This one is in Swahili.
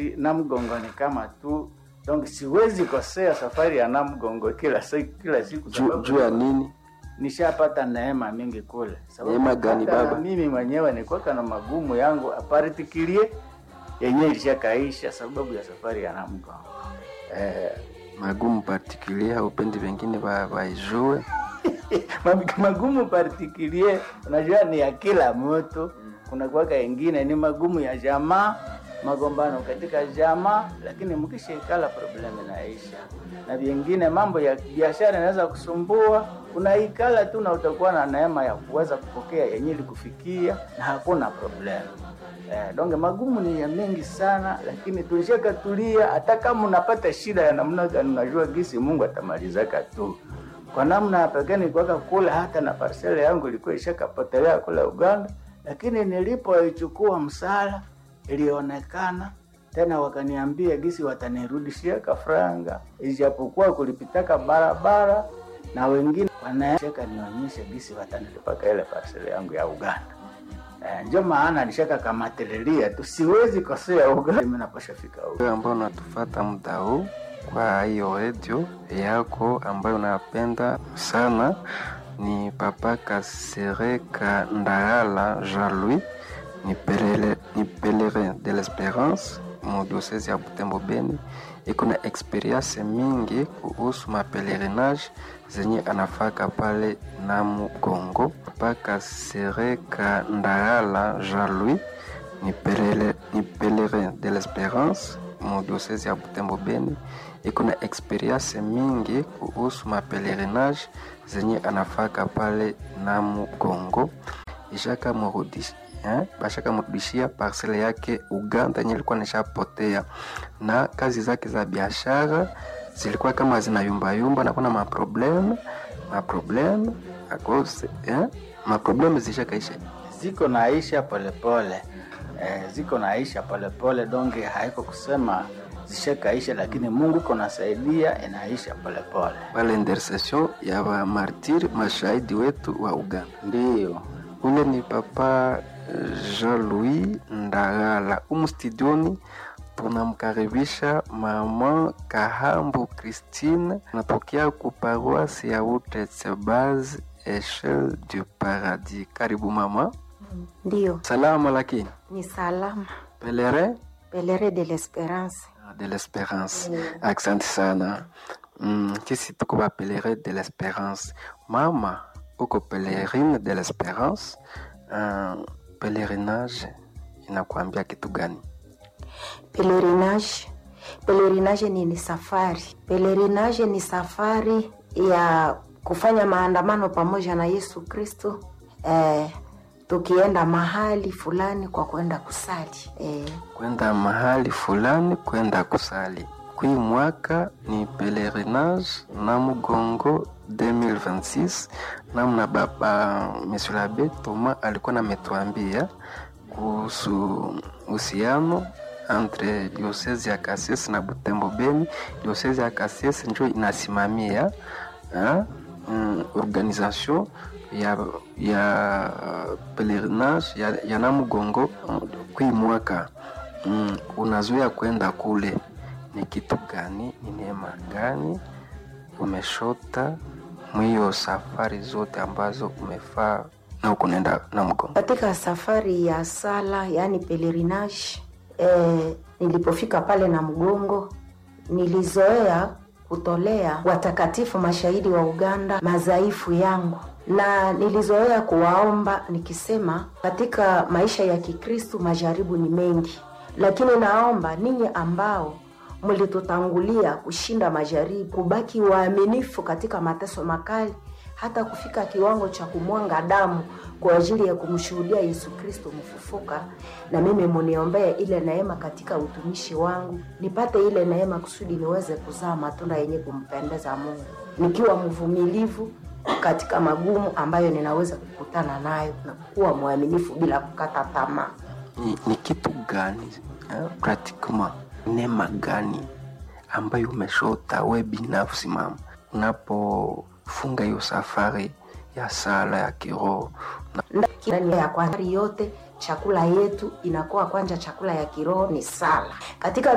safari Namgongo ni kama tu donc siwezi kosea safari ya Namgongo kila siku kila siku Juu sababu juu ya nini? nishapata neema mingi kule. Sababu Neema gani, hata baba? na Mimi mwenyewe nilikuwa na magumu yangu apartikilie yenyewe ilishakaisha sababu ya safari ya Namgongo. Eh, Magumu particulier haupendi wengine wa- waijue. Mag- magumu partikilie unajua ni ya kila mtu kuna kuwaka ingine ni magumu ya jamaa magombano katika jamaa lakini mkishaikala problem inaisha na vingine mambo ya biashara inaweza kusumbua unaikala tu na utakuwa na neema ya kuweza kupokea yenye ilikufikia na hakuna problem Eh, donge magumu ni ya mengi sana lakini tulishakatulia hata kama unapata shida ya namna gani unajua gisi mungu atamalizaka tu kwa namna ya pekee nilikuwaka kule hata na parsele yangu ilikuwa ishakapotelea kule Uganda, lakini nilipoichukua msala ilionekana tena, wakaniambia gisi watanirudishia kafranga, ijapokuwa kulipitaka barabara na wengine wanashaka nionyeshe gisi watanilipaka ile parsele yangu ya Uganda. Eh, ndio maana nishaka kamatililia tu, siwezi kosea Uganda, mimi napasha fika Uganda. Wewe ambao unatufata muda huu kwa hiyo redio yako ambayo unapenda sana ni Papa Kasereka Ndagala Jean-Louis, ni pelele, ni pelerin de l'Esperance mu diocese ya Butembo Beni. Iko na experience mingi kuhusu mapelerinage zenye anafaka pale Namu Kongo. Papa Kasereka Ndagala Jean-Louis ni pelele, ni pelerin de l'Esperance mu diocese ya Butembo Beni. Iko na experience mingi kuhusu mapelerinage zenye anafaka pale Namu Kongo. Ishaka murudisha eh, bashaka mrudishia parcele yake Uganda yenye ilikuwa nishapotea, na kazi zake za biashara zilikuwa kama zinayumbayumba na kuna maprobleme maprobleme akose eh, maprobleme zishakaisha ziko naisha polepole eh, ziko naisha polepole donge haiko kusema zishakaisha lakini mungu iko nasaidia inaisha polepole pale intercession ya wa martir mashahidi wetu wa Uganda. ndiyo Ule ni Papa Jean-Louis Ndagala. Umu studioni tunamkaribisha mama Kahambu Christine, natokea ku paroisse ya Utetsebaz Echelle du Paradis. Karibu mama. Ndiyo, Salama lakini ni salama. pelerin Pelere de l'Esperance. de l'Espérance. Asante sana. Mm, sisi tuko ba pelerin de l'Espérance. Mama, uko pelerin de l'Espérance. Uh, pelerinage inakuambia kitu gani? Pelerinage. Pelerinage ni, ni safari. Pelerinage ni safari ya kufanya maandamano pamoja na Yesu Kristo eh, tukienda mahali fulani kwa kwenda kusali eh, Kwenda mahali fulani, kwenda kusali. Kui mwaka ni pelerinage na Mugongo 2026 namna baba Monsieur l'Abbé Thomas alikuwa nametuambia kuhusu uhusiano entre diocese ya Kasese na Butembo Beni. Diocese ya Kasese ndio inasimamia ha, mm, organisation ya, ya pelerinage ya, ya Namugongo mm, kui mwaka mm, unazoea kwenda kule, ni kitu gani? Ni neema gani umeshota mwiyo safari zote ambazo umefaa na ukunaenda Namugongo? katika safari ya sala yaani pelerinage eh, nilipofika pale na mgongo nilizoea kutolea watakatifu mashahidi wa uganda madhaifu yangu na nilizoea kuwaomba nikisema katika maisha ya kikristu majaribu ni mengi lakini naomba ninyi ambao mlitutangulia kushinda majaribu kubaki waaminifu katika mateso makali hata kufika kiwango cha kumwanga damu kwa ajili ya kumshuhudia Yesu Kristo mfufuka, na mimi muniombee ile neema katika utumishi wangu, nipate ile neema kusudi niweze kuzaa matunda yenye kumpendeza Mungu, nikiwa mvumilivu katika magumu ambayo ninaweza kukutana nayo na kuwa mwaminifu bila kukata tamaa. ni, ni kitu gani eh, pratiquement neema gani ambayo umeshota we binafsi mama unapofunga hiyo safari ya sala ya kiroho na ndani ya kwari yote chakula yetu inakuwa kwanja chakula ya kiroho ni sala katika